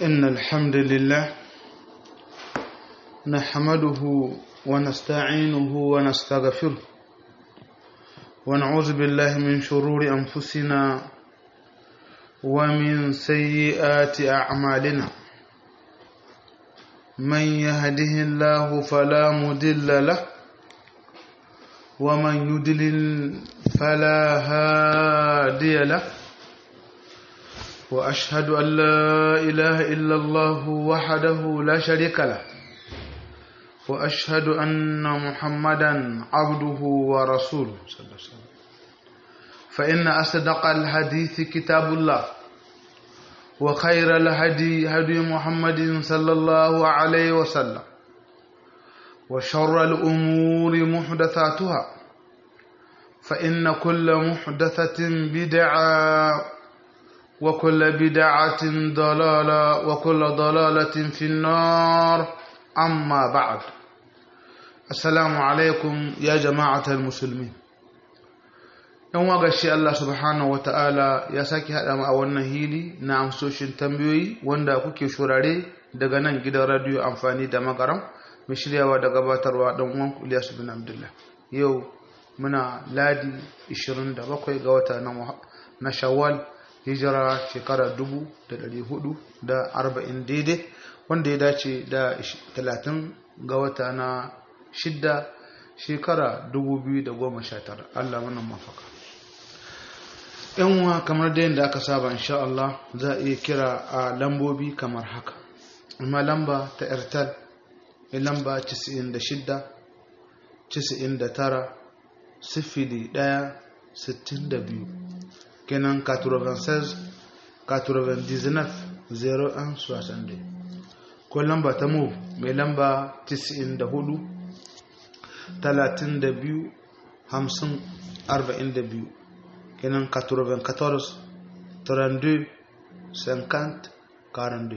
إن الحمد لله نحمده ونستعينه ونستغفره ونعوذ بالله من شرور أنفسنا ومن سيئات أعمالنا من يهده الله فلا مضل له ومن يضلل فلا هادي له وأشهد أن لا إله إلا الله وحده لا شريك له وأشهد أن محمدا عبده ورسوله صلى الله عليه وسلم فإن أصدق الحديث كتاب الله وخير الهدي هدي محمد صلى الله عليه وسلم وشر الأمور محدثاتها فإن كل محدثة بدعة وكل بدعة ضلالة وكل ضلالة في النار أما بعد السلام عليكم يا جماعة المسلمين yan waga shi Allah subhanahu wa ta'ala ya sake haɗa mu a wannan hili na amsoshin tambayoyi wanda kuke shurare daga nan gidan radiyo amfani da magaram mai shiryawa da gabatarwa ɗan uwan Ilyasu bin Abdullah yau muna ladi 27 ga wata na Shawwal hijira shekara 1440 daidai wanda ya dace da 30 ga wata na shidda shekara 2019 Allah wannan mafaka yanwa kamar da yadda aka saba insha Allah za a iya kira a lambobi kamar haka amma lamba ta airtel lamba 96 99 sifili 1 62 kenan 96 99 01 62 ko lamba ta move mai lamba 94 32 50 42 kenan 94 32 50 42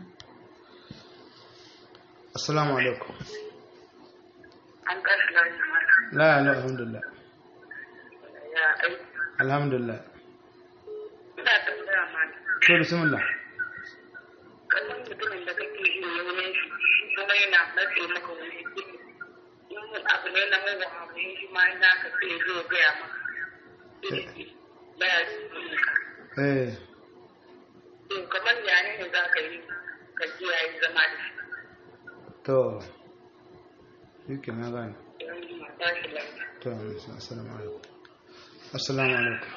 assalamu alaikum an ƙarfi lafiya la la alhamdulillah ya aiki alhamdulillah ina tambaya ma to bismillah kallon mutumin da kake yin yaunin shi shi kuma yana matse maka wani kuɗi in abu ne na mawa abu ne shi ma ina ka sai zo gaya maka baya cikin ka eh to kamar yane ne za ka yi ka kiyaye zama da shi to yake na gane yanzu ma ba shi lafiya to assalamu alaikum assalamu alaikum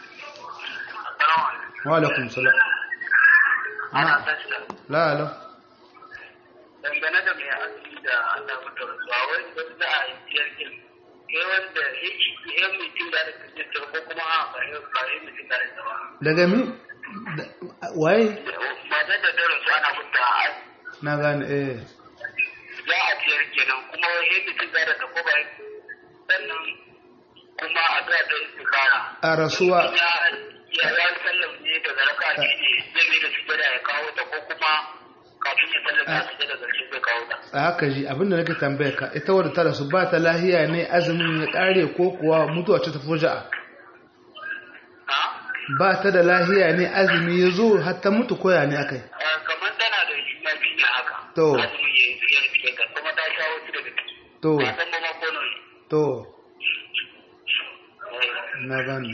wa alaikum salam ana tashi da la la dangane da mai asiri da Allah mata rasuwa wani wani za a yi jirgin kai wanda ya ci ya mutum da da kajistar ko kuma a ba ya ba ya mutum da da ba daga mi da- waye mata da da rasu ana mutu a na gane eh za a ciyar kenan kuma ya mutum da da ko ba sannan kuma a ga da istikara a rasuwa ya ya ya sallam ne daga raka ne zai mai da sujada ya kawo ta ko kuma kafin ya sallam ya sujada zarce zai kawo ta a haka ji abinda nake tambaya ka ita wadda ta rasu ba ta lahiya ne azumin ya kare ko kuwa mutuwa ce ta fuja'a ha ba ta da lahiya ne azumi ya zo har ta mutu koya ne akai kamar tana da juna biyu ne haka To. azumi ya yi ya rike ka kuma ta sha wasu daga ciki to ba san ba ma ko nawa ne to Eh, na gane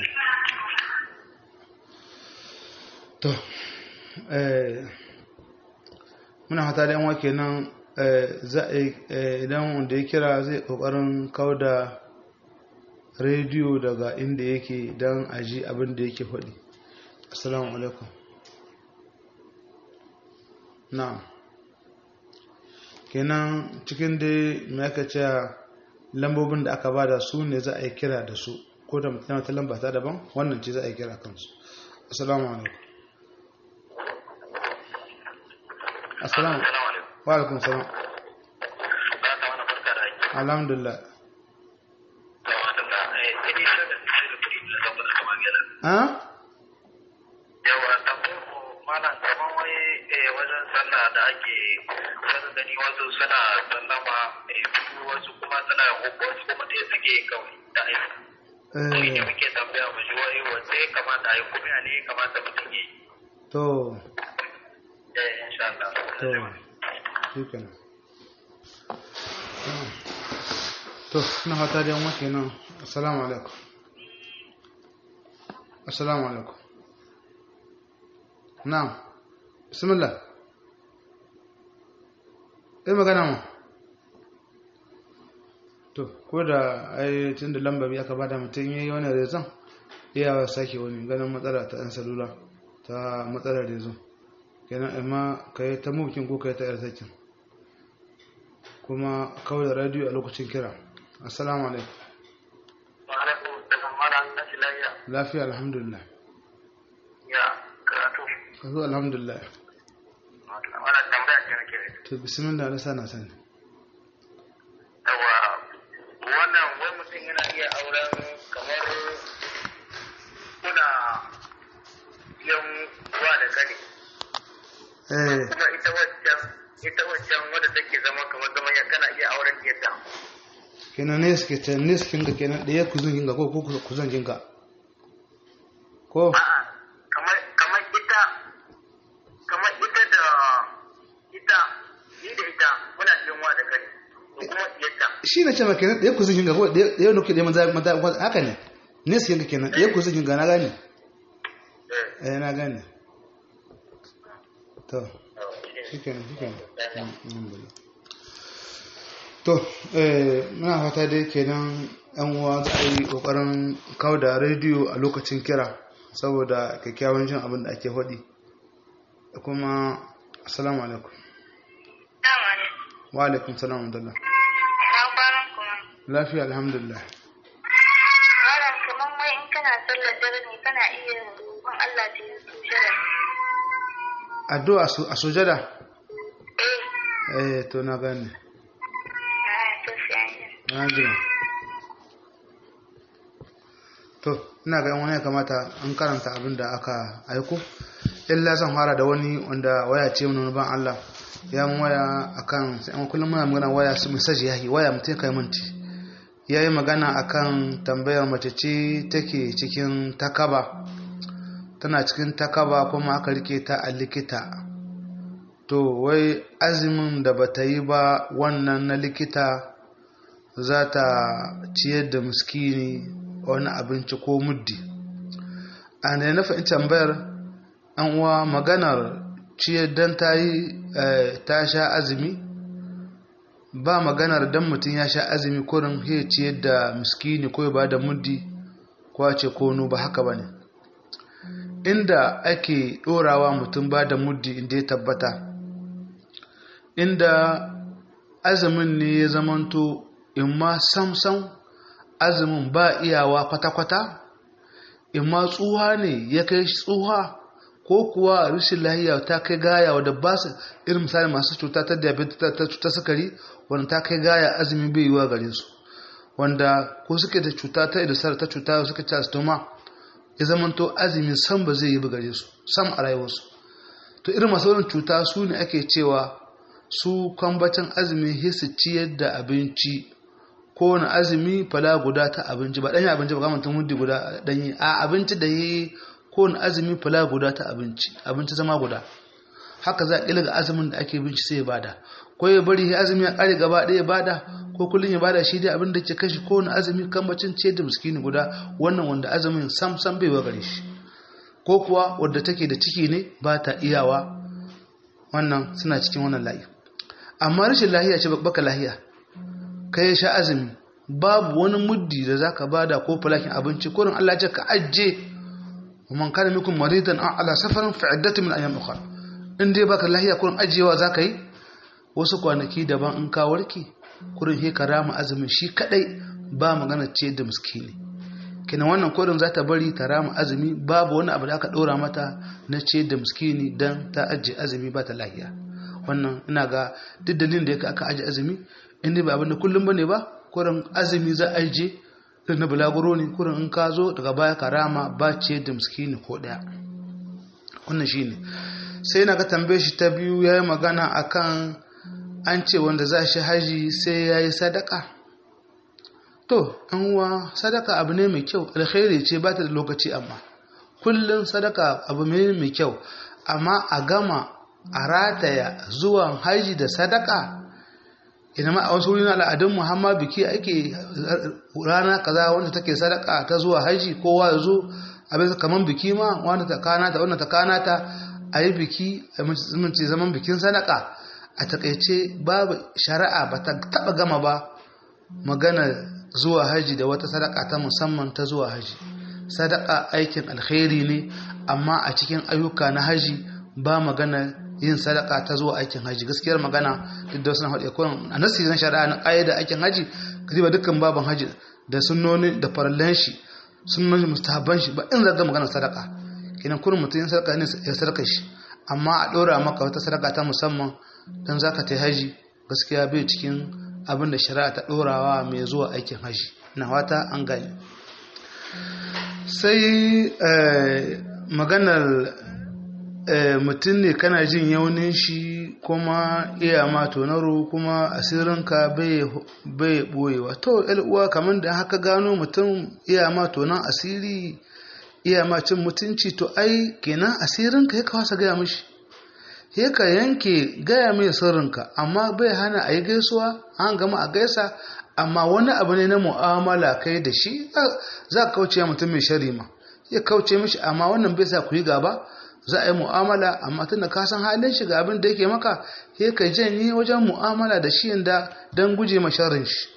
to eh muna hata da yanwa kenan eh, za a yi eh, idan wanda ya kira zai kokarin kawo da rediyo daga inda yake don aji abin da yake faɗi assalamu alaikum na'am kenan cikin dai mai aka ce lambobin da aka bada su ne za a yi kira da su ko da mutum ta lamba ta daban wannan ce za a yi kira kansu assalamu alaikum assalamu assalamu alaikum wa alaikum salam ba ta wani barka da aiki alhamdulillah da wata da eh ini shi da shi da kudi da zama da kamar gida ah yawa tambayar ku malam kamar wai eh wajen sallah da ake wani gani wasu suna sallama eh biyu wasu kuma suna uku wasu kuma ɗaya suke kawai da aiki Shi ne eh muke tambaya mu ji wai wanda ya kamata a yi kuma ya ne ya kamata mutum ya yi. to eh insha Allah to shi kenan to na hata da yanwa kenan assalamu alaikum assalamu alaikum na'am bismillah eh magana mu to ko da ai tun da lambar ya ka bada mutum yayi wani rezon iya sake wani ganin matsala ta ɗan salula ta matsalar rezo kenan amma ka yi ta mukin ko ka yi ta yarsakin kuma kawai da radiyo a lokacin kira assalamu alaikum wa alaikum assalam mala an tashi lafiya lafiya alhamdulillah ya karatu ka zo alhamdulillah wala tambaya ce nake da to bismillah na sana sani yawa wannan wai mutum yana iya auren kamar kuna yan ruwa da kane eh kuma ita waccan ita waccan wadda take zama kamar zama ya kana iya auren yadda kenan ne suke ta ne suke ga kenan ɗaya kuzun ginga ko ko kuzun ginga ko a'a kamar kamar ita kamar ita da ita ni da ita muna cikin wa da kane to kuma yadda shi na ce ma kenan ɗaya kuzun ginga ko ɗaya nuke ɗaya maza maza haka ne ne suke ga kenan ɗaya kuzun ginga na gane eh eh na gane to oh, shi shi kenan shi kenan ne. alhamdulillah to eh muna fata dai kenan yan uwa za a yi kokarin kawo da rediyo a lokacin kira saboda kyakkyawan jin abin da ake faɗi da kuma assalamu alaikum Dama ne. wa alaikum salam wa rahmatullah Na kwanan kuma. lafiya alhamdulillah Malam kaman wai in kana sallar dare ne kana iya roƙon Allah ta yi sujada. addu'a su- a sujada Eh. eh to na gane Ah, to sai an yi. na jira to ina ga yan wani ya kamata an karanta abin da aka aiko illa zan fara da wani wanda waya ce mun ban Allah ya mun waya akan sai an kullum muna magana waya su message yayi waya mutum kai minti yayi magana akan tambayar mace ce take cikin takaba tana cikin takaba kuma aka rike ta a likita to wai azumin da bata yi ba wannan na likita za ta ciyar da miskini wani abinci ko muddi a da na fahimci tambayar an uwa maganar ciyar don ta yi ta sha azumi ba maganar don mutum ya sha azumi kurin ya ciyar da miskini ko ya ba da muddi ko a ce kono ba haka ba ne inda ake ɗorawa mutum ba da muddi inda ya tabbata inda azumin ne ya zamanto in ma samsam azumin ba iyawa kwata-kwata in ma tsuha ne ya kai tsuha ko kuwa rashin lahiya ta kai gaya wadda ba su irin misali masu cuta ta diabetes ta cuta sukari wanda ta kai gaya azumi bai yiwa gare su wanda ko suke da cuta ta idasar ta cuta suka ci stoma ya zamanto azumi sam ba zai yi ba gare su sam a rayuwarsu to irin masu wurin cuta su ne ake cewa su kwambacin azumi hisu ciyar da abinci ko na azumi fala guda ta abinci ba ɗanyi abinci ba kamar tun muddi guda ɗanyi a abinci da yi ko na azumi fala guda ta abinci abinci zama guda haka za a ƙilga azumin da ake binci sai ya bada ko ya bari ya azumi ya ƙare gaba ɗaya ya bada ko kullum ya bada shi dai abin da ke kashi ko na azumi kambacin ciyar da miskini guda wannan wanda azumin sam sam bai wa gare shi ko kuwa wadda take da ciki ne ba ta iyawa wannan suna cikin wannan layi amma rashin lahiya ce baka lahiya kai sha azumi babu wani muddi da zaka bada ko falakin abinci kurin Allah ce ka ajje man kana minkum maridan aw ala safarin fa iddatu min ayyam ukhra in dai baka lahiya kurin ajiyewa zaka yi wasu kwanaki daban in ka warke kurin he karama azumin shi kadai ba magana ce da miskini kina wannan kurin za ta bari ta rama azumi babu wani abu da aka ɗora mata na ce da miskini don ta ajiye azumi ba ta lahiya wannan ina ga duk dalilin da ya aka ajiye azumi inda ba abin da kullum bane ba kurin azumi za a ajiye irin na bulaguro ne kurin in ka zo daga baya ka rama ba ce da miskini ko ɗaya wannan shi ne sai na ga tambaye shi ta biyu ya yi magana akan an ce wanda za shi haji sai ya yi sadaka To, uwa sadaka abu ne mai kyau, alkhairi ce ba ta da lokaci amma. Kullum sadaka abu ne mai kyau, amma a gama a rataya zuwan haji da sadaka ina ma a wasu wurin al'adun muhammad biki ake rana kaza wanda take sadaka ta zuwa haji kowa ya zo abin kamar biki ma wanda ta kana ta wanda ta kana ta a yi biki a mutunci zaman bikin sadaka a takaice babu shari'a ba ta taba gama ba magana zuwa haji da wata sadaka ta musamman ta zuwa haji sadaka aikin alkhairi ne amma a cikin ayyuka na haji ba magana yin sadaka ta zuwa aikin haji gaskiyar magana duk da suna haɗe kun a nasi na shari'a na ƙayyada aikin haji ka ba dukkan baban haji da sunnoni da farallan shi sunnoni mustahabban shi ba in zaga magana sadaka kenan kurin mutum yin sadaka ne ya sadaka shi amma a ɗora maka wata sadaka ta musamman don zaka ta haji gaskiya bai cikin abin da shari'a ta ɗorawa mai zuwa aikin haji na wata an gani sai maganar mutum ne kana jin yaunin shi kuma iya ma tonaro kuma asirinka bai boyewa to uwa kamar da haka gano mutum iya ma tonon asiri iya ma cin mutunci to ai kenan asirinka ya kawasa gaya mishi ya ka yanke gaya mai sirrinka amma bai hana a yi gaisuwa an gama a gaisa amma wani abu ne na mu'amala kai da shi za ka kauce mutum mai shari ma ya kauce mishi amma wannan bai sa ku yi gaba za a yi mu'amala amma tun da ka san halin shi ga abin da yake maka ya ka janye wajen mu'amala da shi da don guje ma sharrin shi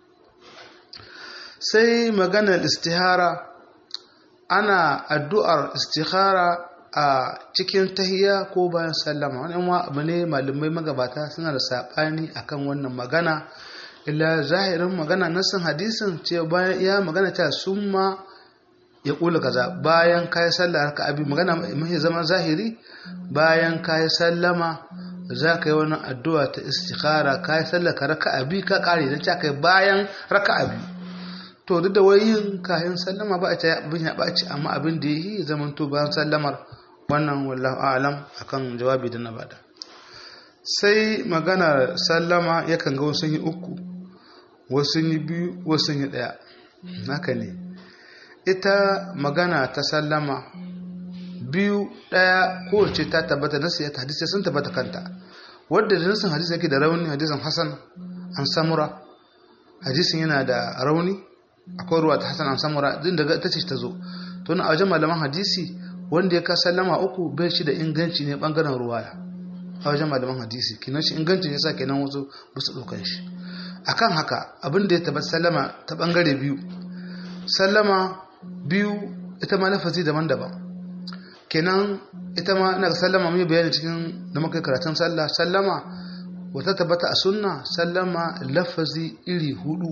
sai maganar istihara ana addu'ar istihara a cikin tahiya ko bayan sallama wani abu ne malamai magabata suna da saɓani akan wannan magana illa zahirin magana nasin hadisin ce bayan ya magana ta summa ya kula kaza bayan kayi sallah haka abi magana mai zama zahiri bayan kayi sallama za ka yi wani addu'a ta istikhara kayi sallah ka raka abi ka kare da ta kai bayan raka abi to duk da wayin kayan sallama ba a ta abin ya ɓaci amma abin da yi zaman to bayan sallamar wannan wallahu a'lam akan jawabi da na bada sai magana sallama yakan ga wasu yi uku wasu yi biyu wasu yi ɗaya haka ne ita magana ta sallama biyu ɗaya kowace ta tabbata nasu ya hadisi sun tabbata kanta wadda da nasin hadisi yake da rauni hadisin hasan an samura hadisin yana da rauni akwai ruwa ta hasan an samura din daga ita ce ta zo to a wajen malaman hadisi wanda ya ka sallama uku bai shi da inganci ne bangaren ruwaya a wajen malaman hadisi kinan shi ingancin yasa kenan wasu ba su ɗaukan shi akan haka abin da ya tabbata sallama ta bangare biyu sallama biyu ita ma lafazi daban-daban kenan ita ma ina sallama mai bayani cikin da muka karatun sallah sallama wata tabbata a sunna sallama lafazi iri hudu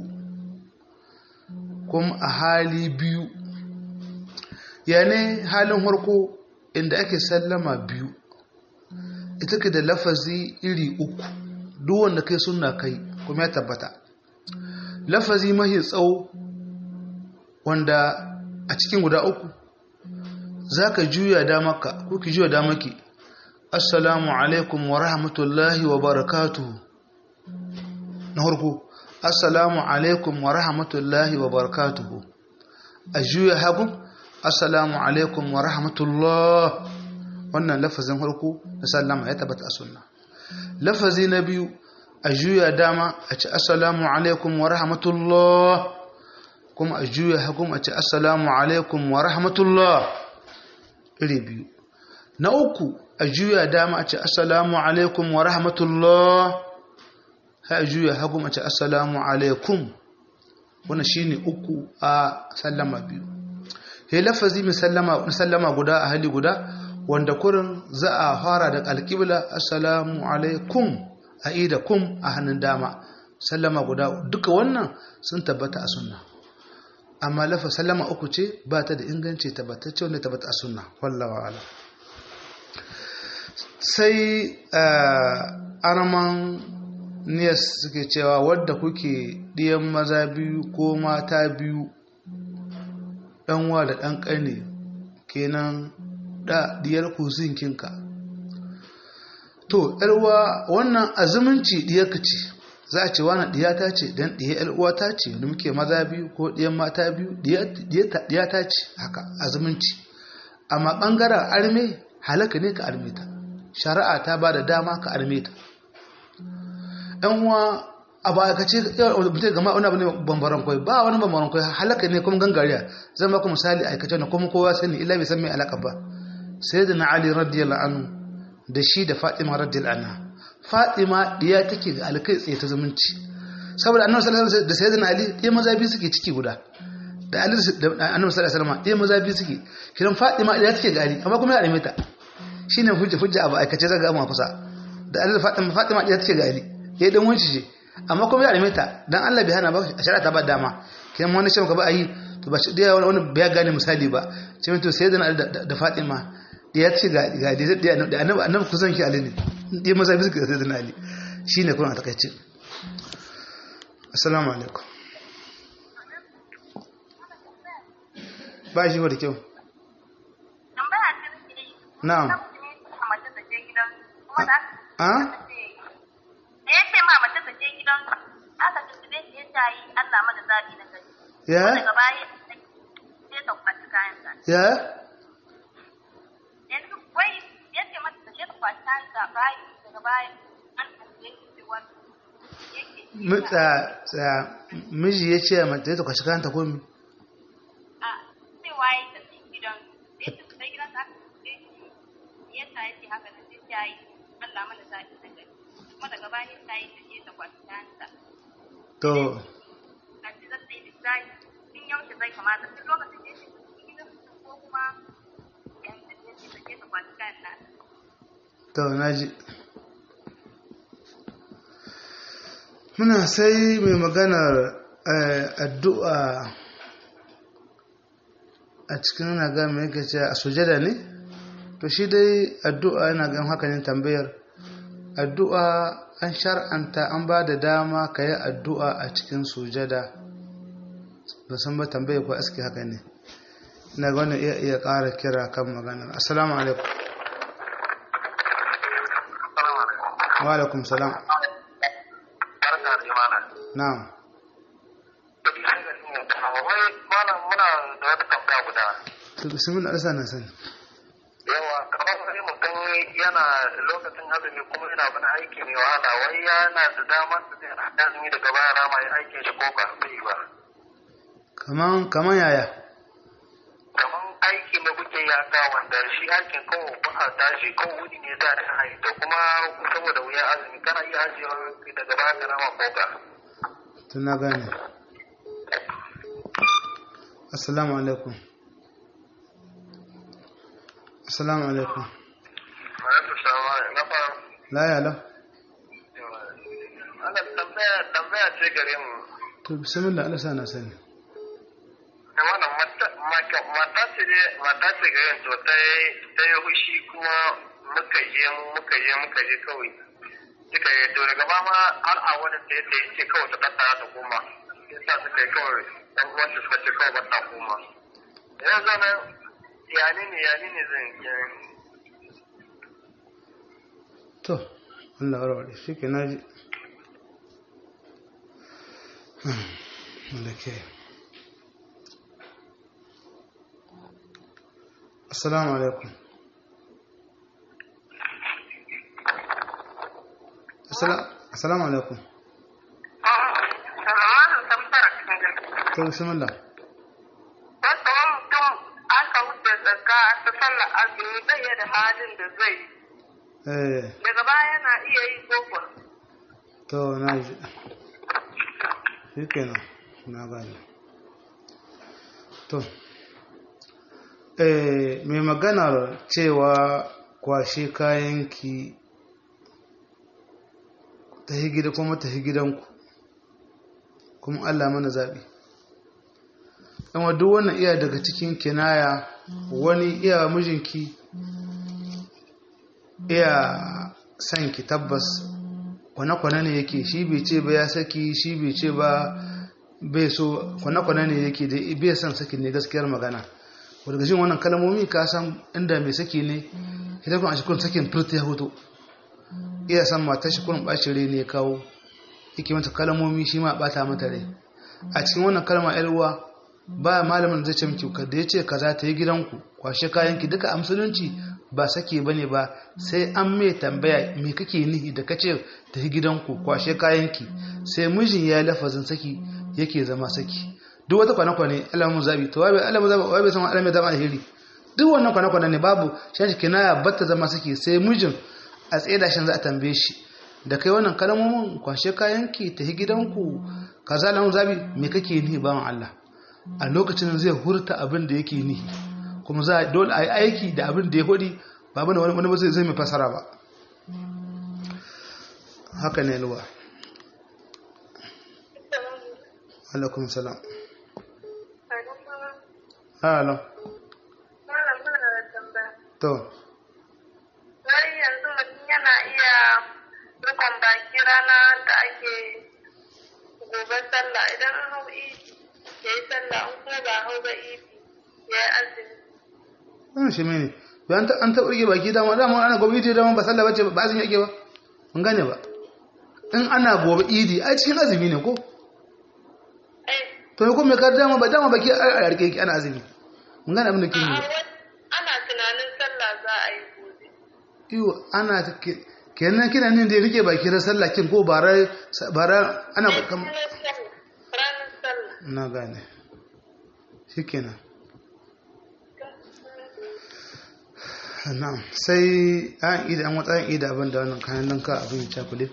kuma a hali biyu yane halin harko inda ake sallama biyu ita ke da lafazi iri uku duk wanda kai sunna kai kuma ya tabbata lafazi mahi tsawo wanda a cikin guda uku za ka juya damaka ko ki juya damaki assalamu alaikum wa rahmatullahi wa barakatuhu na harko assalamu alaikum wa rahmatullahi wa barakatuhu a juya hagu assalamu alaikum wa rahmatullah wannan lafazin harko da sallama ya tabbata a sunna lafazi na biyu a juya dama a ci assalamu alaikum wa rahmatullah kuma a juya hagun a ce assalamu alaikum wa rahmatullah iri biyu na uku a juya dama a ce assalamu alaikum wa rahmatullah ha a juya hagun a ce assalamu alaikum wani shine uku a sallama biyu he lafazi mai sallama guda a hali guda wanda kurin za a fara da alƙibla assalamu alaikum a ida kum a hannun dama sallama guda duka wannan sun tabbata a sunna amma lafa sallama uku ce ba ta da inganci tabbatacce wanda tabbata a sunna wallawa ala sai arman niyas suke cewa wadda kuke ɗiyan maza biyu ko mata biyu ɗanwa da ɗan ƙane kenan da diyar kuzinkinka to ‘yarwa wannan azumunci diyarka ce za a ce wani diyata ce don diya ‘yar'uwa ta ce wani muke maza biyu ko diyan mata biyu diyata ce haka azumunci amma ɓangaren arme halaka ne ka arme ta shari'a ta ba da dama ka arme ta ɗan uwa a ba ka ce mutum gama wani abu ne bambaran kwai ba wani bambaran kwai halaka ne kuma gangariya zan ba ku misali aikace na kuma kowa sani illa bai san mai alaka ba sai da na ali radiyallahu anhu da shi da fatima radiyallahu anha fatima diya take ga alkai tsaye ta zumunci saboda annabi sallallahu alaihi wasallam da sayyidina ali ɗaya maza biyu suke ciki guda da ali da annabi sallallahu alaihi wasallam ɗaya maza biyu suke kiran fatima diya take ga ali amma kuma ya arme ta shine hujja hujja abu aikace zaga amma kusa da ali da fatima fatima diya take ga ali yayi dan wanci ce amma kuma ya arme ta dan Allah bai hana ba a shari'a ta ba dama kiran wani shi ba ayi to ba shi diya wani bai gane misali ba ce to sayyidina ali da fatima diya ce ga ga da annabi annabi kusan ki ali ne ɗaya maza biyu suke da sayyidina ali shine kuma a takaice assalamu alaikum ba shi ba da kyau na'am a ya ce ma mace ta je gidan aka tuntube shi ya ta yi Allah mana zabi na gari ya daga baya sai ta kwaci kayan sa ya yanzu wai ya ce mata ta je ta kwaci kayan sa bayan daga baya an tuntube shi cewa yake Mi- tsa- tsa- miji ya ce mata ta kwashi kanta ko mi a cewa ya ta je gidan ya ce ta gidan sa aka tuntube shi ya ta yi haka da sai ta yi Allah mana zabi na gari kuma daga baya ta yi ta je ta kwaci kayan sa to a ce zai yi lissafi tun yaushe zai kamata tun lokacin da ya shiga cikin gidan mutum ko kuma yanzu da ya ce ta kwaci kayan nasa. to naji muna sai mai maganar eh, addu'a a cikin na ga mai yake ce a sujada ne to shi dai addu'a yana gan haka ne tambayar addu'a an shar'anta an ba da dama ka yi addu'a a cikin sujada ba san ba tambayar ko aski haka ne ina ga wannan iya iya ƙara kira kan maganar assalamu alaikum wa alaikum salam barka da imana na'am wai malam muna da wata tambaya guda to bismillah Allah na sani yawa kamar wani mutum yana lokacin azumi kuma yana wani aiki mai wahala wai yana da damar da zai haɗa azumi daga baya rama ya aikin shi ko ba zai ba kaman kaman yaya kamar aiki na kuke ya ga wanda shi aikin kawo ba a tashi ko wuni ne za a yi to kuma saboda wuya azumi kana iya ajiyewa daga baya ka rama ko ba tun na gane assalamu alaikum assalamu alaikum Alaikum salam na fara la ya la ana tambaya tambaya ce gare mu to bismillah Allah sa na sani da wannan mata mata- mata ce ne mata ce gare to ta yi ta yi hushi kuma muka je muka je muka je kawai suka yi to daga ba ma har a wani ta yi ce kawai ta tattara ta koma yasa suka yi kawai dan uwanta suka ce kawai ba ta koma yanzu nan yani ne yani ne zan yi to Allah warware shi ke na ji da ke assalamu alaikum Assala- assalamu alaikum Salamanin tambayar cikin gari. to bismillah Wasu wani mutum aka wuce zakka ta sallar azumi bai da halin da zai yi. eh Daga baya yana iya yi koko. to na ji shi kenan na gane to eh mai maganar cewa kwashe kayanki ta yi gida kuma ta yi gidanku kuma allah mana zaɓi amma duk wannan iya daga cikin kinaya wani iya mijinki iya son ki tabbas kwane-kwane ne yake shi bai ce ba ya saki shi bai ce ba bai so kwane-kwane ne yake da bai son saki ne gaskiyar magana wadda gashin wannan kalmomi ka san inda mai saki ne idan kun a cikin sakin furta ya hoto iya san matar shi kurin ɓacin rai ne ya kawo yake mata kalmomi shi ma ɓata mata rai a cikin wannan kalma yar uwa ba malamin da zai ce miki ka da ya ce kaza ta yi gidanku kwashe kayanki duka a musulunci ba sake bane ba sai an mai tambaya me kake nihi da kace tafi gidanku kwashe kayanki sai mijin ya lafazin saki yake zama saki duk wata kwana-kwane alamun zabi to wabe alamun zabi wabe san alamun zama alheri duk wannan kwana-kwane ne babu shi kinaya batta zama saki sai mijin a tsaye da shan za a tambaye shi da kai wannan kalmomin kwashe kayanki tafi gidanku kaza alamun zabi me kake nihi bawan Allah a lokacin zai hurta abin da yake nihi kuma za a dole a yi aiki da abin da ya hudi ba bane wani wani zai mai fasara ba haka ne luwa alaikum salam halo to Wai yanzu mutum yana iya rukun baki rana da ake gobe sallah idan an hau idi ya yi sallah an kuma ba hau ba idi ya yi azumi. wannan shi mene bayan an taɓa rike baki dama dama ana gobe idi dama ba sallah bace ba azumi yake ba mun gane ba in ana gobe idi a cikin azumi ne ko Eh, to ko me ka dama ba dama baki a rike yake ana azumi mun gane abin da ke a yi wani- ana tunanin sallah za a yi gobe. iyo ana ta ke- kenan kina nin da ya rike baki na sallah kin ko bara bara ana kam Ranar sallah. Ranar sallah. na gane shikenan na'am sai an ida an watsa ida abin da wannan kayan nan ka abin ya cakule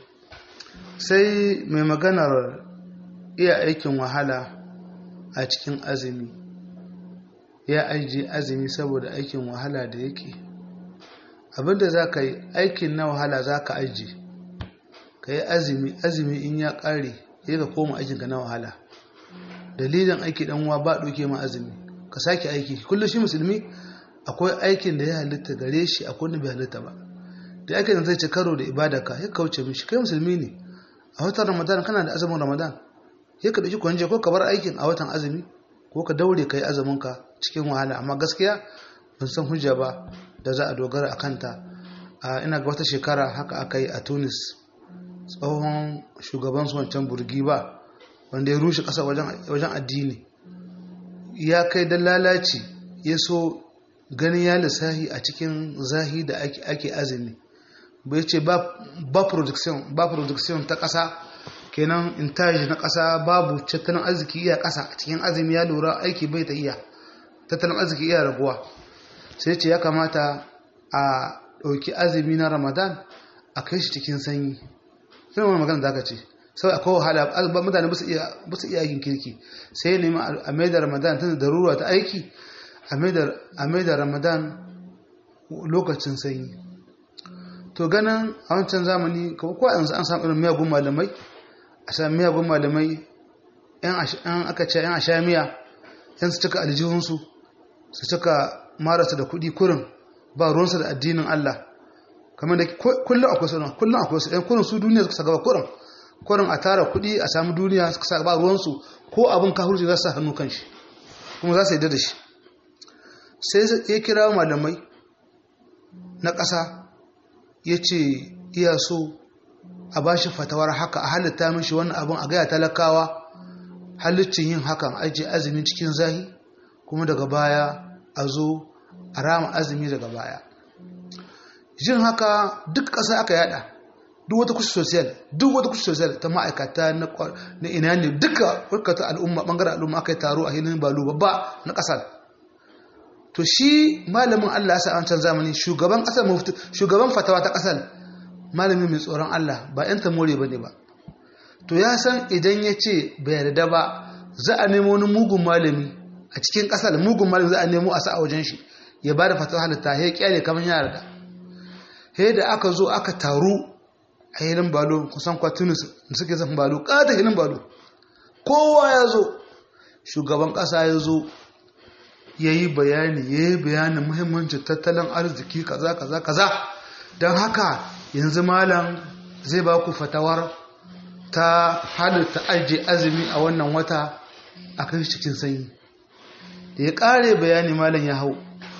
sai mai maganar iya aikin wahala a cikin azumi ya ajiye azumi saboda aikin wahala da yake abinda za ka yi aikin na wahala za ka ajiye ka yi azumi azumi in ya ƙare ya ka koma aikinka na wahala dalilin aiki dan uwa ba ɗauke ma azumi ka sake aiki kullum shi musulmi akwai aikin da ya halitta gare shi akwai wanda bai halitta ba da aikin da zai ci karo da ibada ka ya kauce mishi kai musulmi ne a watan ramadan kana da azumin ramadan ya ka ɗauki kwanje ko ka bar aikin a watan azumi ko ka daure ka yi azumin ka cikin wahala amma gaskiya ban san hujja ba da za a dogara a kanta a ina ga wata shekara haka aka yi a tunis tsohon shugaban su wancan burgi ba wanda ya rushe ƙasa wajen addini ya kai da lalaci ya so ganin ya lissahi a cikin zahi da ake azumi bai ce ba production ba production ta ƙasa kenan intaji na ƙasa babu tattalin arziki iya ƙasa a cikin azumi ya lura aiki bai ta iya tattalin arziki iya raguwa sai ce ya kamata a ɗauki azumi na ramadan a kai shi cikin sanyi sai wani magana da aka ce sau akwai wahala mutane ba su iya aikin kirki sai ya nemi a mai da ramadan tana da ruwa ta aiki a mai da ramadan lokacin sanyi to ganin a wancan zamani kawai ko yanzu an samu irin miyagun malamai a sami miyagun malamai yan aka ce yan ashamiya yan su cika aljihunsu su cika marasa da kuɗi kurin ba ruwansa da addinin Allah kamar da kullum akwai su kullum akwai su ɗan kurin su duniya suka gaba kurin kurin a tara kuɗi a samu duniya suka sa ba ruwansu ko abin kahurci za su sa hannu kan shi kuma za su yi da shi sai ya kira malamai na ƙasa ya ce iya so a ba shi fatawar haka a halitta mishi wannan abin a gaya talakawa halittin yin hakan ajiye azumi cikin zahi kuma daga baya a zo a rama azumi daga baya jin haka duk ƙasa aka yada duk wata kusa sosiyal duk wata kusa sosiyal ta ma'aikata na ina ne duka warkata al'umma ɓangaren al'umma aka yi taro a hilin balu babba na ƙasar to shi malamin Allah sa an can zamani shugaban ƙasar mufti shugaban fatawa ta ƙasar malamin mai tsoron Allah ba yan tamore bane ba to ya san idan ya ce bai yarda ba za a nemo wani mugun malami a cikin ƙasar mugun malami za a nemo a sa a wajen shi ya ba da fatawa halitta ya kyale kamar yara da he da aka zo aka taru a hilin balo kusan kwatunis da suke zafin balo ƙata hilin balo kowa ya zo shugaban ƙasa ya zo ya yi bayani ya yi bayanin muhimmancin tattalin arziki kaza kaza kaza don haka yanzu malam zai ba ku fatawar ta halitta ajiye azumi a wannan wata a kai cikin sanyi da ya ƙare bayani malam ya hau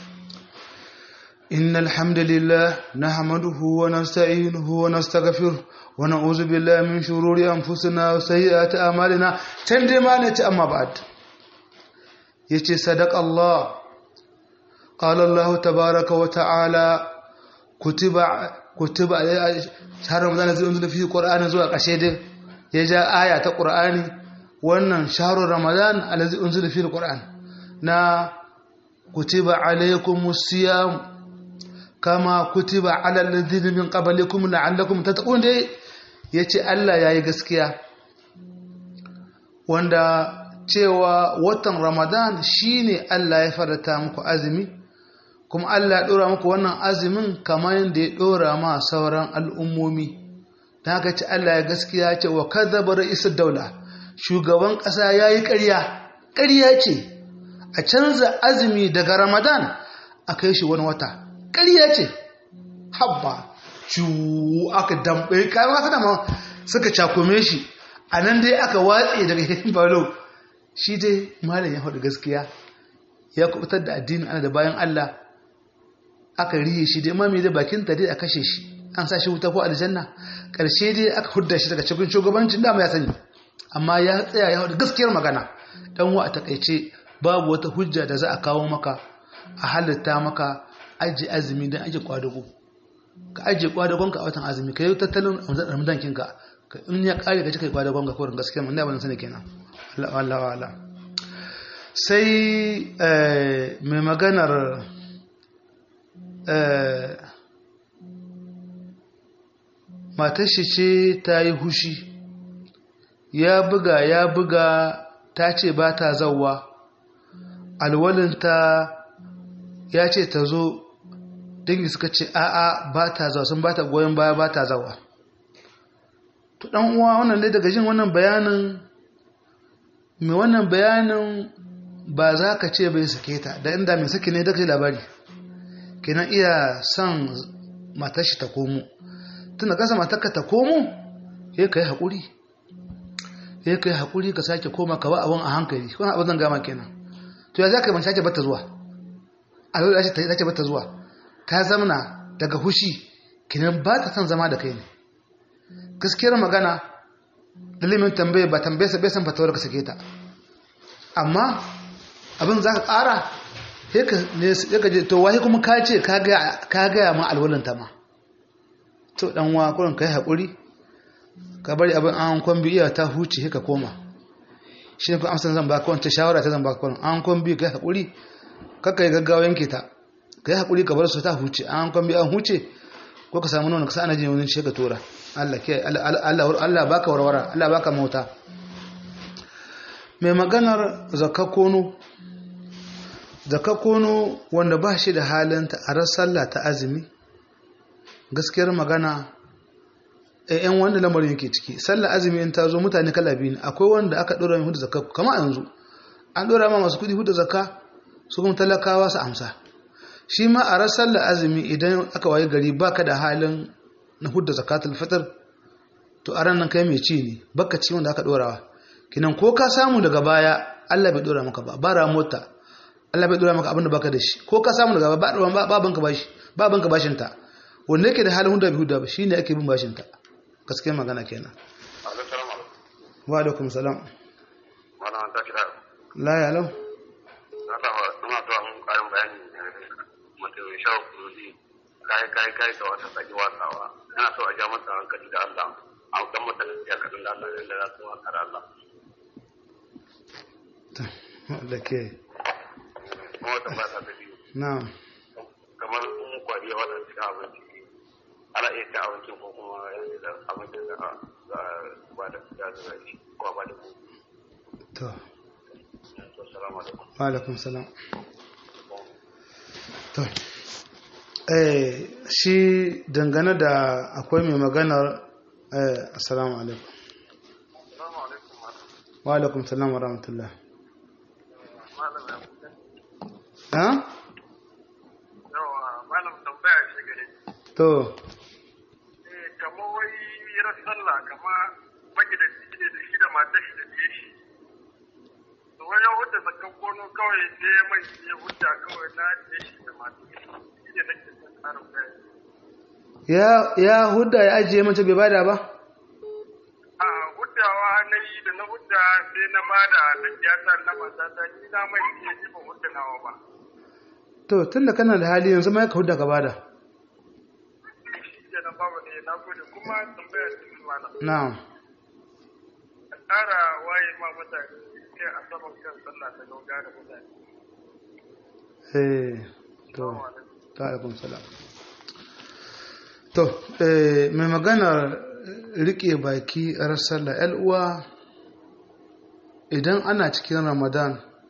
إن الحمد لله نحمده ونستعينه ونستغفره ونعوذ بالله من شرور أنفسنا وسيئات أعمالنا تندي ما أما بعد يتي صدق الله قال الله تبارك وتعالى كتب كتب شهر رمضان الذي أنزل فيه القرآن زوا قشيد يجا آية القرآن وأن شهر رمضان الذي أنزل فيه القرآن نا كتب عليكم الصيام كما كتب على الذين من قبلكم لعلكم تتقون دي yace Allah yayi gaskiya wanda cewa watan Ramadan shine Allah ya farata muku azumi kuma Allah ya dora muku wannan azumin kamar yadda ya dora ma sauran al'ummomi dan haka ce Allah ya gaskiya ce wa kadhaba ra'isud daula shugaban kasa yayi ƙarya ƙarya ce a canza azumi daga Ramadan a kai shi wani wata ƙarya ce habba cu aka dambe kai ma sana ma suka cakume shi a nan dai aka watse daga yin balo shi dai malam ya faɗi gaskiya ya kubutar da addinin ana da bayan Allah aka riye shi dai mami da bakin ta dai a kashe shi an sa shi wuta ko aljanna karshe dai aka hudda shi daga cikin shugabancin da ya sani amma ya tsaya ya faɗi gaskiyar magana dan wa a takaice babu wata hujja da za a kawo maka a halitta maka aji azumi dan aji kwadago ka aje kwadagonka a watan azumi ka yi tattalin ramadan kinka in ya kare ka cika kwadagon ka kawai gaskiya mun da ban sani kenan Allah Allah sai mai maganar matar shi ce ta yi hushi ya buga ya buga ta ce ba ta zauwa alwalinta ya ce ta zo dangi suka ce a'a ba ta zawa sun ba ta goyon baya ba ta zawa to dan uwa wannan dai daga jin wannan bayanin mai wannan bayanin ba za ka ce bai sake ta da inda mai sake ne da kai labari kenan iya son matar shi ta komo tun da kasa matarka ta komo ya kai haƙuri ya kai haƙuri ka sake koma ka ba abin a hankali wani abin zan gama kenan to ya za ka yi mace bata zuwa a yau da ce bata zuwa ta zamana daga hushi kenan ba ta son zama da kai ne gaskiyar magana dalimin tambaye ba tambaye sa bai san fatawar ka sake ta amma abin za ka ƙara ya ka je to wahi kuma ka ce ka gaya ma alwalanta ma to dan wa kurin ka yi haƙuri ka bari abin an kwambi iya ta huce ka koma shi ne ku amsa zan baka wancan shawara ta zan baka kurin an kwambi ka yi haƙuri kakka yi gaggawa yanke ta ka yi haƙuri ka bar su ta huce an kwambi an huce ko ka samu nuna ka sa ana jin wani shi ka tura Allah ke Allah baka warwara Allah baka mota mai maganar zakka kono zakka kono wanda ba shi da halinta a ran sallah ta azumi gaskiyar magana a yan wanda lamarin yake ciki sallah azumi in ta zo mutane kala biyu ne akwai wanda aka dora mai hudu zakka kama yanzu an dora ma masu kudi hudu zakka su kuma talakawa su amsa shi ma a ran sallah azumi idan aka waye gari baka da halin na hudda zakatul fitr to a ran nan kai mai ci ne baka ci wanda aka dorawa kinan ko ka samu daga baya Allah bai dora maka ba bara mota Allah bai dora maka abin da baka da shi ko ka samu daga baya ba ba banka bashi ba banka bashin ta wanda yake da halin hudda bai hudda ba shine ake bin bashin ta gaskiya magana kenan wa alaikum salam wala an ta kira la ya lau na ta ina to an karin bayani mutum ya shawo kurudi kai kai kai da wata saki wasawa ina so a ja masa hankali da Allah a dan masa gaskiya kadin da Allah da za su wakar Allah da ke kuma wata ba ta da biyu na'am kamar kun kwari ya wata cikin abinci ana iya cin abinci ko kuma yanzu da abincin da za a ba da ya zuwa shi ko ba da gobe to to salamu alaikum wa alaikum salam to eh shi dangane da akwai mai maganar eh assalamu alaikum salamu alaikum wa alaikum salam wa rahmatullah malam ya ha yawa malam tambaya ce gare to eh kamar wai ran sallah kama magidanci ne da shi da matar shi da biye shi to wajen hudda zakan kono kawai ne mai ya hudda kawai na biye shi da matar shi shi ne nake son karin bayani ya ya hudda ya ajiye mace bai bada ba a huddawa na yi da na hudda sai na bada da kiyata na matata ni na mai biye ni ba hudda nawa ba to tunda kana da hali yanzu ma ka huda ka bada kenan babu ne na gode kuma tambaya ce mana na'am a ƙara waye ma mutane sai a saman kan sallah ta gauga da mutane eh to ta alaikum salam to eh mai magana rike baki a sallah yan uwa idan ana cikin ramadan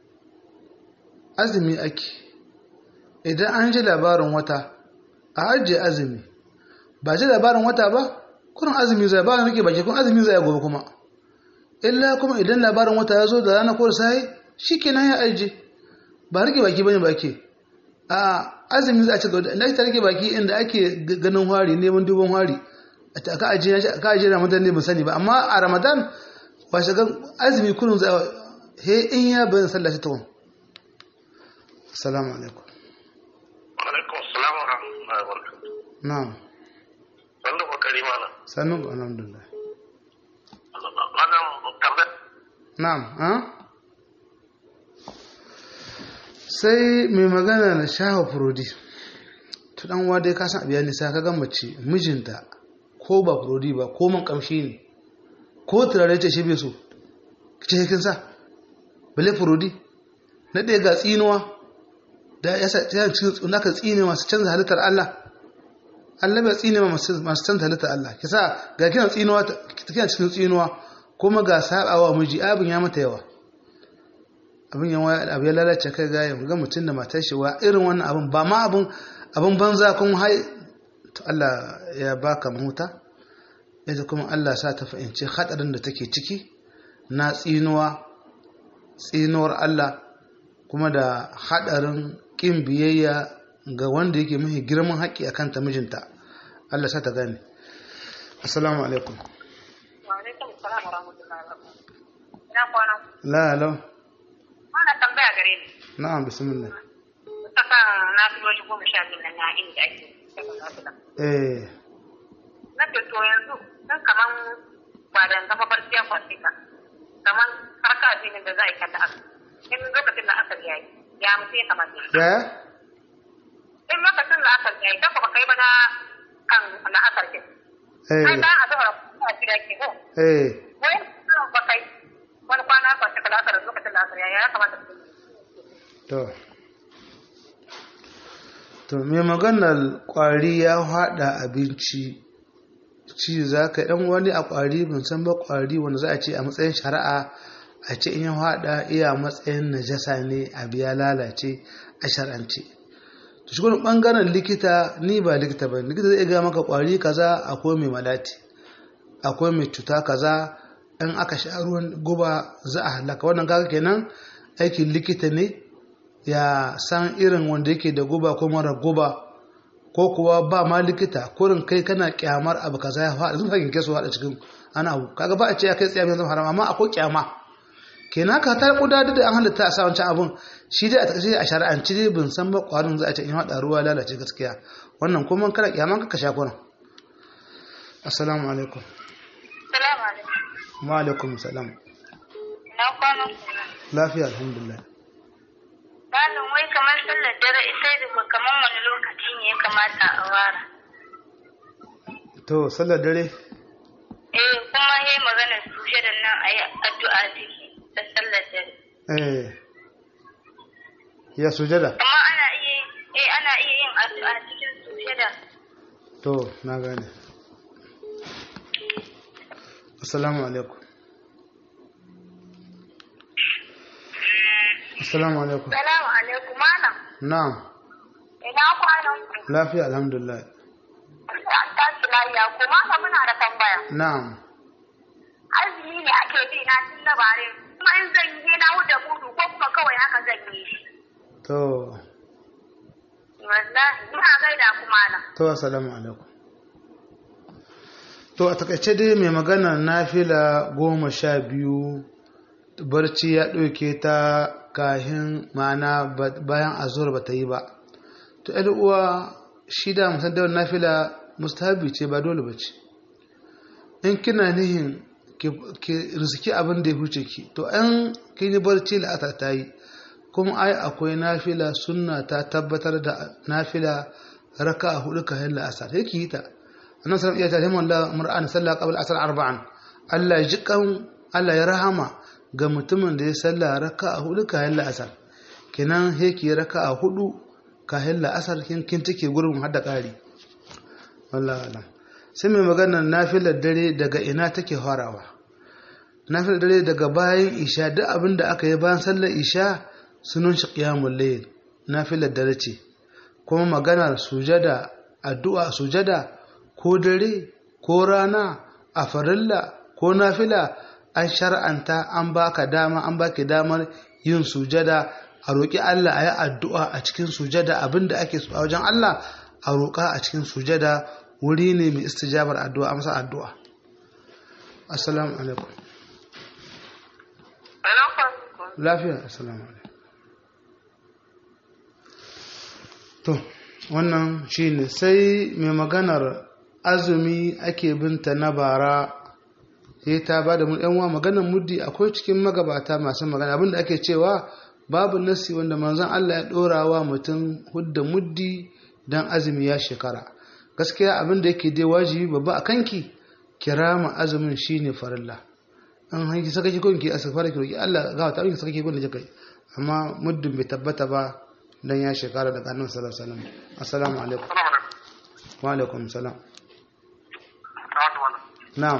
azumi ake idan an ji labarin wata a ajiye azumi ba ji labarin wata ba kurin azumi zai ba rike baki kun azumi zai gobe kuma illa kuma idan labarin wata ya zo da rana ko da sai shikenan ya ajiye ba rike baki bane baki a azumi za a ci gaba da ake rike baki inda ake ganin hari neman duban hari ka ajiye ka ajiye ramadan ne ban sani ba amma a ramadan ba shiga azumi kullum za he in ya bayan sallah ta tawon assalamu alaikum alaikum assalam wa rahmatullahi wa barakatuh na'am wanda ba kari mana sanu alhamdulillah wannan tambaya na'am ha sai mai magana na shafa furodi to dan wa dai ka san abiya nisa ka ga mace mijinta ko ba furodi ba ko man kamshi ne ko turare ce shi bai so ce kin sa bale furodi na ɗaya ga tsinuwa da ya sa ta cikin naka tsine masu canza halittar Allah Allah bai tsine ma masu canza halittar Allah ki sa ga kina tsinuwa kina cikin tsinuwa kuma ga sabawa miji abin ya mata yawa abin yawa abu ya lalace kai ga yau ga mutum da matar shi wa irin wannan abin ba ma abin abin banza kun hai to Allah ya baka mahuta yadda kuma Allah sa ta fahimci hadarin da take ciki na tsinuwa tsinuwar Allah kuma da hadarin kin biyayya ga wanda yake mahi girman haƙƙi akan ta mijinta Allah sa ta gane assalamu alaikum Wa alaikum salam wa rahmatullahi wa barakatuh. Ina kwana. la la Ana tambaya gare ni. na'am bismillah Ta kan na fi wani goma sha biyu nan na inda ake saka nafila. eh Na ce to yanzu dan kaman ba da gaba barciya kwanci ka. Kaman harka addinin da za a yi kanta aka. In lokacin da aka yayi ya mutu ya kamata. ya In lokacin da aka yayi kan ba kai ba na kan na asar ke. Ai eh ba a zuwa a gida ke ko. eh Wai ba kai wani kwana kwanci ka da asar lokacin da asar yayi ya kamata su yi. To, to mai maganar ƙwari ya haɗa abinci, ci za ka ɗan wani a ƙwari ban san ba ƙwari wanda za a ce a matsayin shari'a a ce in ya haɗa iya matsayin najasa ne a biya lalace a shar'ance. To shi wani ɓangaren likita ni ba likita ba likita zai ga maka ƙwari kaza akwai mai malati akwai mai cuta kaza in aka sha ruwan guba za a halaka wannan kaga kenan aikin likita ne ya san irin wanda yake da guba ko mara guba ko kuwa ba ma likita kurin kai kana kyamar abu kaza ya faɗa sun hakin kesu haɗa cikin ana abu kaga ba a ce ya kai tsaye mai zama haram amma akwai kyama kenan ka ta kuda da an halitta a sa wancan abun shi dai a takaice a shari'anci dai bin san ba kwarin za a ce in haɗa ruwa lalace gaskiya wannan kuma kana kyaman ka sha kurin assalamu alaikum Salamu alaikum. wa alaikum salam Ina kwana. lafiya alhamdulillah Malam wai kamar sallar dare ita da kamar wani lokaci ne ya kamata a wara. to sallar dare Eh kuma yayi magana suje da nan a yi addu'a ciki da sallar dare. eh ya sujada Amma ana iya eh ana iya yin addu'a cikin suje da to na gane assalamu alaikum assalamu alaikum Salamu alaikum malam. na'am Ina kwanan ku. lafiya alhamdulillah An tashi lafiya ko malam muna da tambaya. na'am Azumi ne ake bi na tun na bare. Kuma in zan yi na wuce mudu ko kuma kawai haka zan yi shi. to Wallahi ina gaida ku malam. to assalamu alaikum to a takaice dai mai magana nafila goma sha biyu barci ya ɗauke ta kahin ma'ana ba- bayan azur ba ta yi ba to ‘yar uwa shi da musan da nafila mustahabi ce ba dole ba ce in kina nihin ki ki riski abin da ya huce ki to an kin yi barci la'ata ta yi kuma ai akwai nafila sunna ta tabbatar da nafila raka hudu ka hilla asar yake yi ta annabi sallallahu alaihi wasallam ya ta mar'an sallah qabla asar arba'an Allah ya jikan Allah ya rahama ga mutumin da ya salla raka hudu ka hilla asar kenan yake raka hudu ka hilla asar kin kin take gurbin hadda kari wallahi alam sai mai magana nafilar dare daga ina take farawa nafilar dare daga bayan isha duk abin da aka yi bayan sallar isha sunan shi qiyamul layl nafilar dare ce kuma maganar sujada addu'a sujada ko dare ko rana a farilla ko nafila an shar'anta an baka dama an baki damar yin sujada a roƙi Allah a yi addu'a a cikin sujada abinda ake so a wajen Allah a roƙa a cikin sujada wuri ne mai istijabar addu'a amsa addu'a assalamu alaikum lafiya assalamu alaikum to wannan shine sai mai maganar azumi ake binta na bara sai ta ba da yanwa maganar muddi akwai cikin magabata masu magana abinda ake cewa babu nasi wanda manzon Allah ya dora wa mutum hudda muddi dan azumi ya shekara gaskiya abinda yake dai wajibi babba a kanki kirama azumin shine farilla an hanki saka ki gonki a safara ki roki Allah ga ta ki saka ki gonki kai amma muddin bai tabbata ba dan ya shekara daga annabi sallallahu alaihi wasallam assalamu alaikum wa alaikum salam na'am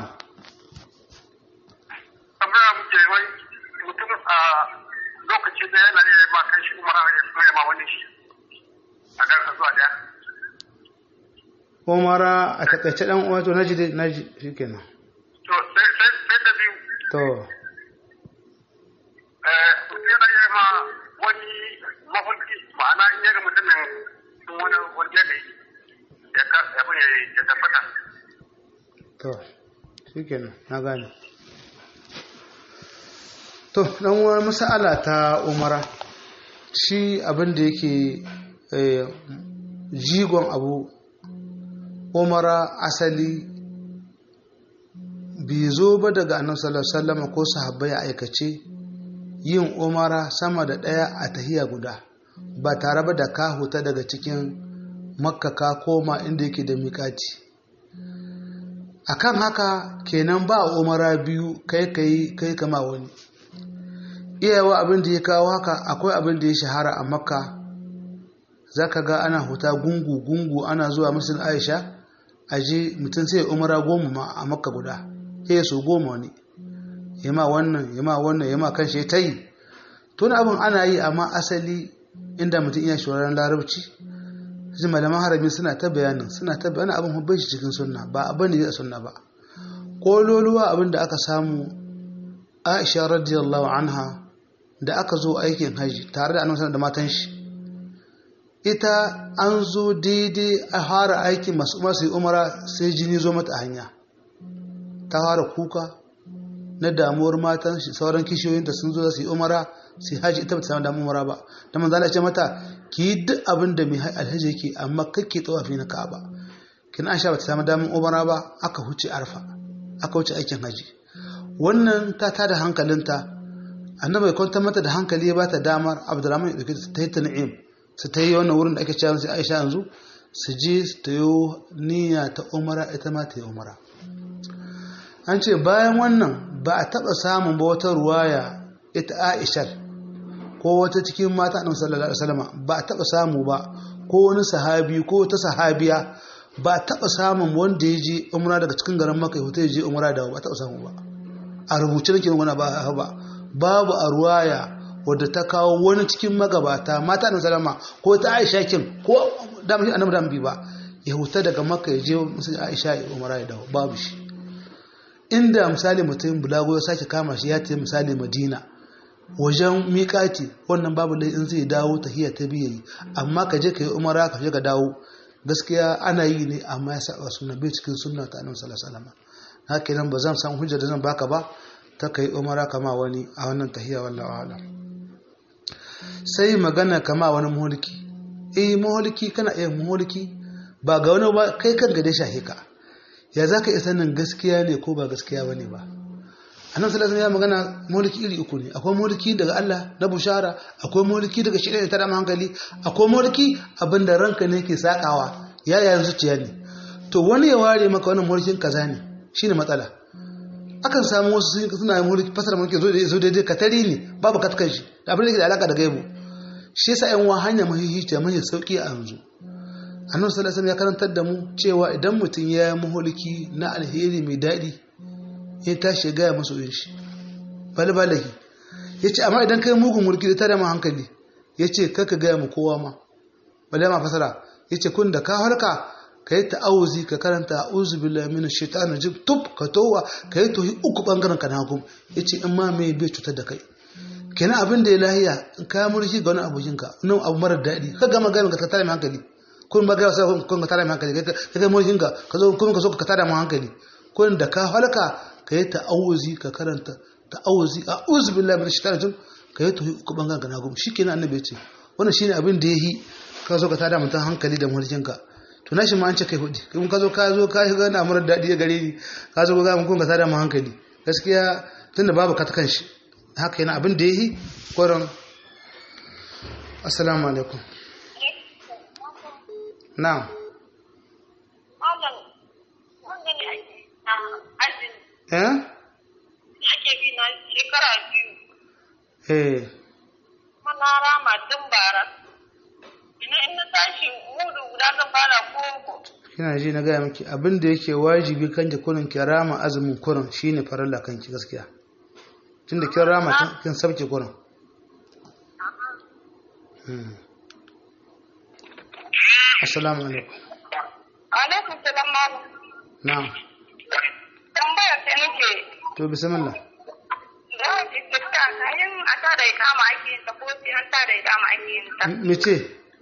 tambaya muke wai mutum a lokaci da yana iya ma kan shi umara ya so ya ma wani shi a garka zuwa daya umara a takaice dan uwa to naji dai naji shikenan to sai sai sai da biyu to eh mutum yana iya ma wani mafarki ma'ana in ya ga mutumin sun wani wani yadda ya ka abin ya ya tabbata to shikenan na gane to dan uwa mas'ala ta umara shi abin da yake eh, jigon abu umara asali bai zo ba daga annabi sallallahu alaihi wasallam ko sahabbai a aikace yin umara sama da ɗaya a tahiya guda ba tare ba da ka huta daga cikin makka ka koma inda yake da miƙati akan haka kenan ba umara biyu kai kai kai kama wani iyawa abin da ya kawo haka akwai abin da ya shahara a makka zaka ga ana huta gungu gungu ana zuwa musul aisha aje mutum sai umara goma ma a makka guda ya so goma wani yama wannan yama wannan yama kan shi ta yi tun abin ana yi amma asali inda mutum iya shawarar larabci zai malaman harami suna ta bayanin suna ta bayanin abin hubbai shi cikin sunna ba abin da ya sunna ba kololuwa abin da aka samu aisha radiyallahu anha da aka zo aikin haji tare da annabi da matan shi ita an zo daidai a fara aikin masu masu umara sai jini zo mata a hanya ta fara kuka na damuwar matan shi sauran kishiyoyinta sun zo su yi umara sai haji ita bata samu damu umara ba da manzo Allah ya ce mata ki yi duk abin da mai alhaji yake amma kake tsawafi na Ka'aba kin Aisha bata samu damun umara ba aka huce Arfa aka wuce aikin haji wannan ta tada hankalinta annabi ya kwantar mata da hankali ya bata damar Abdurrahman ya dauke ta yi tan'im su ta yi wannan wurin da ake cewa sai Aisha yanzu su je su ta yi niyya ta umara ita ma ta yi umara an ce bayan wannan ba a taɓa samun ba wata ruwaya ita aishar ko wata cikin mata annabi sallallahu alaihi wasallam ba a taɓa samu ba ko wani sahabi ko wata sahabiya ba a taɓa samun wanda ya je umra daga cikin garin maka ya je umra da ba a taɓa samu ba a rubuce nake magana ba ba babu a ruwaya wadda ta kawo wani cikin magabata mata annabi sallama ko ta aisha kin ko da annabi da bi ba ya huta daga maka ya je musu aisha ya umra ya dawo babu shi inda misali mutum bulago ya sake kama shi ya tafi misali madina wajen miƙati wannan babu lai in zai dawo tahiyya ta biya yi amma ka je ka yi umara ka je ka dawo gaskiya ana yi ne amma ya saba suna bai cikin sunna ta annabi sallallahu alaihi wasallam haka nan ba zan san hujjar da zan baka ba ta kai umara kama wani a wannan tahiyya wallahi a'lam sai magana kama wani muhulki eh muhulki kana iya muhulki ba ga wani ba kai kan gade shahe ka ya za ka iya sanin gaskiya ne ko ba gaskiya ba ne ba annabi sallallahu ya magana mulki iri uku ne akwai mulki daga Allah na bushara akwai mulki daga shi ne ta da hankali akwai mulki abinda ranka ne ke sakawa ya yayin zuciya ne to wani ya ware maka wannan mulkin kaza ne shine matsala akan samu wasu suna mulki fasara mulki zo da zo daidai katari ne babu katkan shi da abin da ke da alaka da gaibu shi yasa yan wa hanya mahihita mai sauki a yanzu annabi sallallahu alaihi ya karantar da mu cewa idan mutum ya yi mulki na alheri mai daɗi ya tashi gaya masu yin shi balbalaki ya ce amma idan kai mugun mulki da tare ma hankali ya ce kaka gaya mu kowa ma bale ma fasara ya ce kun da ka harka ka yi ta'awuzi ka karanta a'udhu billahi minash shaitanir rajim tub ka towa ka yi tohi uku bangaren ka na hagu ya ce in ma mai bai cutar da kai kenan abin da ya lahiya in ka mulki ga wani abokin ka nan abu marar daɗi ka gama gami ka tare ma hankali kun ba ga sai kun ka tare ma hankali ka kai mulkin ka ka zo kun ka so ka tare ma hankali kun da ka halka ka yi ta'awuzi ka karanta ta'awuzi a uzu billahi min shaitanir rajim ka yi tuhi uku bangaren ka na gum shikenan annabi ce wannan shine abin da yayi ka zo ka tada mutum hankali da mulkin ka to nashi ma an ce kai hudi kun ka zo ka zo ka ga na murar dadi ya gare ni ka zo ga mun kun ka tada mu hankali gaskiya tunda babu ka ta kanshi haka yana abin da yayi koran assalamu alaikum na'am Malam, wanda ne ake a azumi eh ake bi na shekara biyu. eh Mana rama tun bara. Ina in na tashi mudu guda zan fara koko. kina ji na gaya miki abin da yake wajibi kan ki kurin ki rama azumin kurin shine farilla kanki gaskiya tunda kin rama kin- kin sabke kurin Hmm. assalamu alaikum Alaikum salam malam. na'am Tambayar ta nake to bismillah da wace iska kayan a ta da kama ake yin ta ko sai an ta da kama ake yin ta. mice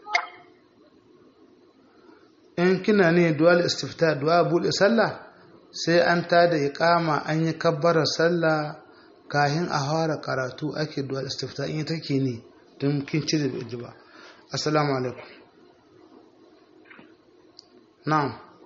in kina ne dual istifta du'a bude sallah sai an tada iqama an yi kabbara sallah kahin a fara karatu ake dual istifta in take ne don kin ci da ji ba assalamu alaikum na'am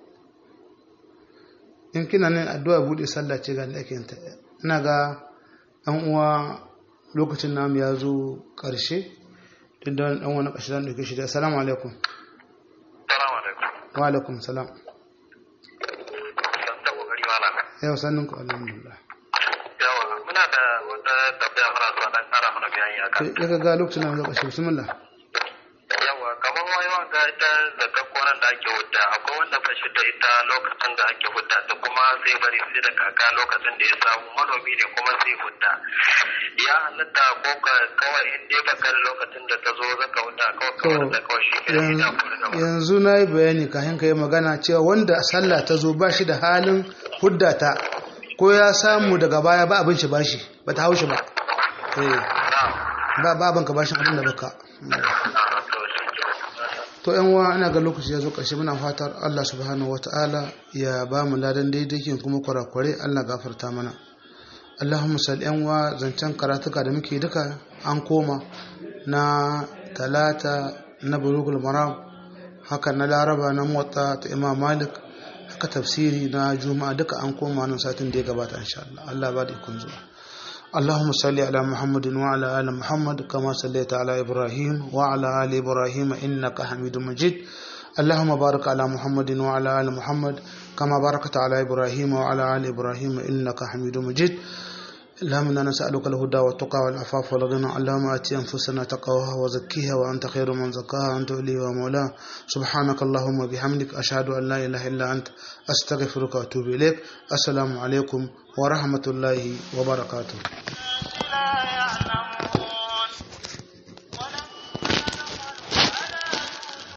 in kina ne addu'a bude sallah ce ga da ake yin ta ina ga ɗan uwa lokacin namu ya zo ƙarshe duk da ɗan wani ƙashi zan ɗauke shi da assalamu alaikum Salamu alaikum. wa alaikum salam San ta kokari malam. yau sannin ku alhamdulillah Yawa, muna da wata tafiya muna so dan kara mana bayani akan. sai ya ga lokacin namu ya zo ƙarshe bismillah Yawa, kamar wai wanga ita zakar koran da ake hudda, akwai wanda ba shi da ita lokacin da ake hudda ta kuma zai bari sai da kaka lokacin da ya samu manomi ne kuma zai hudda. Ya halatta ko ka- kawai in dai bakar lokacin da ta zo zaka hudda kawai to kawai da kawai shi ke da ita ko da gaba. yanzu na yi bayani kafin ka yi magana cewa wanda sallah ta zo ba shi da halin hudda ta ko ya samu daga baya ba abin shi bashi ba ta haushi ba Eh, Na'am. ba ba abin ka bashin abin da baka Ah, to shi ke. to yan uwa ina ga lokaci ya zo ƙarshe muna fatar Allah subhanahu wata'ala ya ba mu ladan daidai kin kuma kurakurai Allah gafarta mana Allahumma salli yan uwa zancen karatuka da muke duka an koma na talata na bulugul maram haka na laraba na motsa ta imam malik haka tafsiri na juma'a duka an koma nan satin da ya gabata insha Allah Allah ba da ikon zuwa اللهم صل على محمد وعلى آل محمد كما صليت على إبراهيم وعلى آل إبراهيم إنك حميد مجيد اللهم بارك على محمد وعلى آل محمد كما باركت على إبراهيم وعلى آل إبراهيم إنك حميد مجيد اللهم إنا نسألك الهدى والتقى والعفاف والغنى اللهم آت أنفسنا تقواها وزكيها وأنت خير من زكاها أنت ولي ومولاها سبحانك اللهم وبحمدك أشهد أن لا إله إلا أنت أستغفرك وأتوب إليك السلام عليكم ورحمة الله وبركاته